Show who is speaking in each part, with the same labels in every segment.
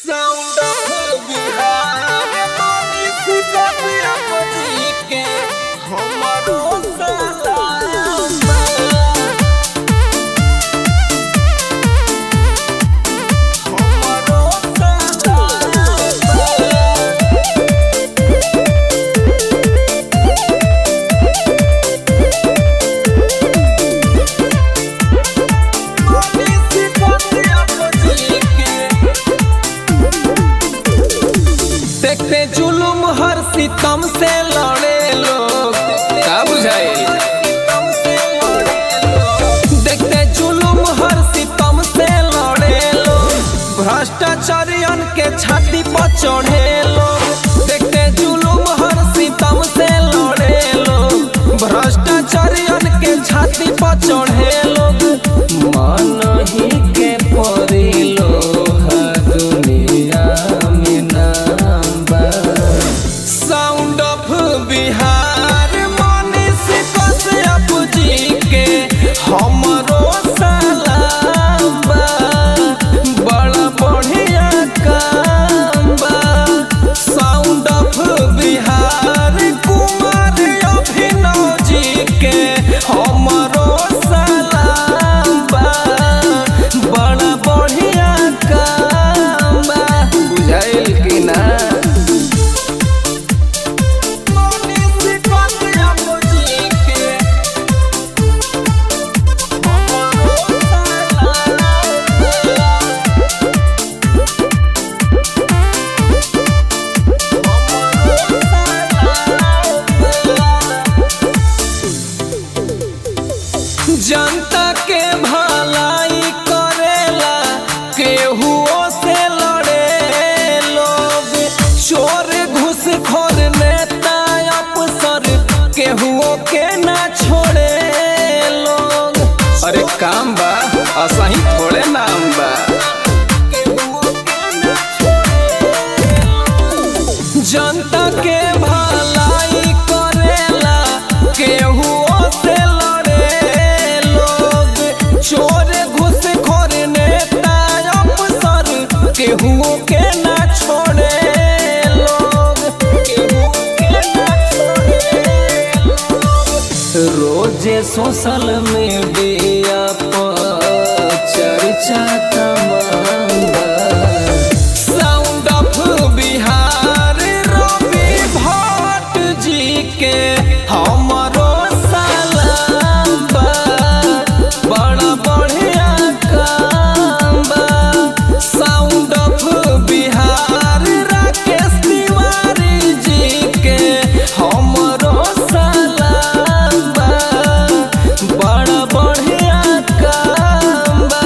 Speaker 1: Sound of Bihar पानी सुखिया पति के हमरो सलाम बा। हमरो सलाम बा। पानी सुखिया पति के देखते जुलुम हर सितम से लड़े लोग का बुझाए देखते जुलुम हर सितम से लड़े लोग भ्रष्टाचारियन के छाती पर चढ़े लोग देखते जुलुम हर सितम से लड़े लोग भ्रष्टाचारियन के छाती पर चढ़े लोग मन ही के परी लोहा दुनिया में नाम बा साउंड ऑफ बिहार मनीष कश्यप जी के हमरो सलाम बा बड़ा बढ़िया काम बा साउंड ऑफ बिहार कुमार अभिनव जी के हमरो सलाम बा बड़ा बढ़िया काम बा बुझाइल कि ना मनीष कश्यप जी के हमरो सलाम बा। जनता के भलाई करेला केहुओ से लड़े लोग चोर घूसखोर नेता अफसर केहुओ के ना छोड़े लोग अरे काम बा असही थोड़े नाम बा जनता के भलाई करेला केहुओ से लड़े लोग चोर घूसखोर नेता अफसर केहुओ के ना छोड़े लोग केहुओ के ना छोड़े लोग। रोजे सोशल मीडिया पर चर्चा तमाम बा। साउंड ऑफ बिहार रवि भट्ट जी के हमरो सलाम बा बड़ा बढ़िया काम बा साउंड ऑफ बिहार राकेश तिवारी जी के हमरो सलाम बा बड़ा बढ़िया काम बा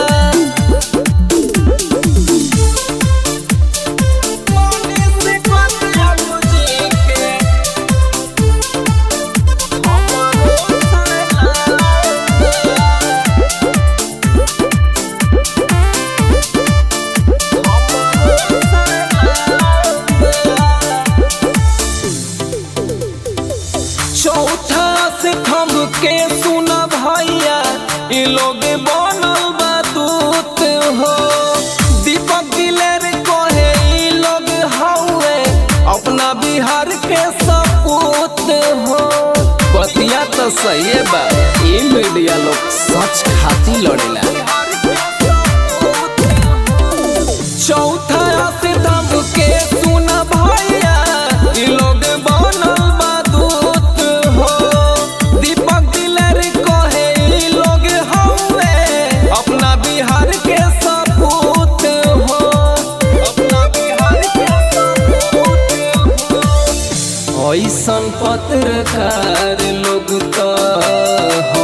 Speaker 1: मनीष कश्यप जी के हमरो सलाम बा। चौथा से थम के सुना भैया इ लोग बनल बा दूत हो दीपक दिलेर कहे इ लोग हौवे अपना बिहार के सपूत हो बतिया तो सही बा ई मीडिया लोग सच खाती लड़ेला चौथा से दब के सुन भैया इ लोग बनल बा दूत हो दीपक दिलर कहे इ लोग हौवे अपना बिहार के सपूत हो अपना बिहार के सपूत हो ऐसन पत्रकार लोग तो